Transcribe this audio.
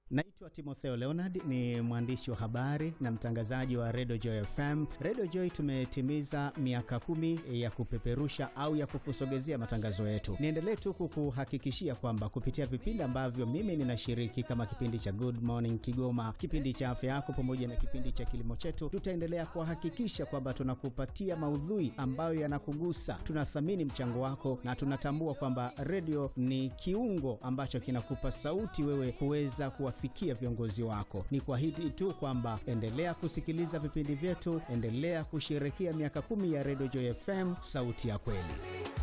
Naitwa Timotheo Leonard, ni mwandishi wa habari na mtangazaji wa Radio Joy FM. Radio Joy tumetimiza miaka kumi ya kupeperusha au ya kukusogezea matangazo yetu. Niendelee tu kukuhakikishia kwamba kupitia vipindi ambavyo mimi ninashiriki kama kipindi cha Good Morning Kigoma, kipindi cha afya yako, pamoja na kipindi cha kilimo chetu, tutaendelea kuhakikisha kwamba tunakupatia maudhui ambayo yanakugusa. Tunathamini mchango wako na tunatambua kwamba redio ni kiungo ambacho kinakupa sauti wewe kuweza kuwafikia viongozi wako. Ni kuahidi tu kwamba endelea kusikiliza vipindi vyetu, endelea kusherekea miaka kumi ya Radio Joy FM, sauti ya kweli.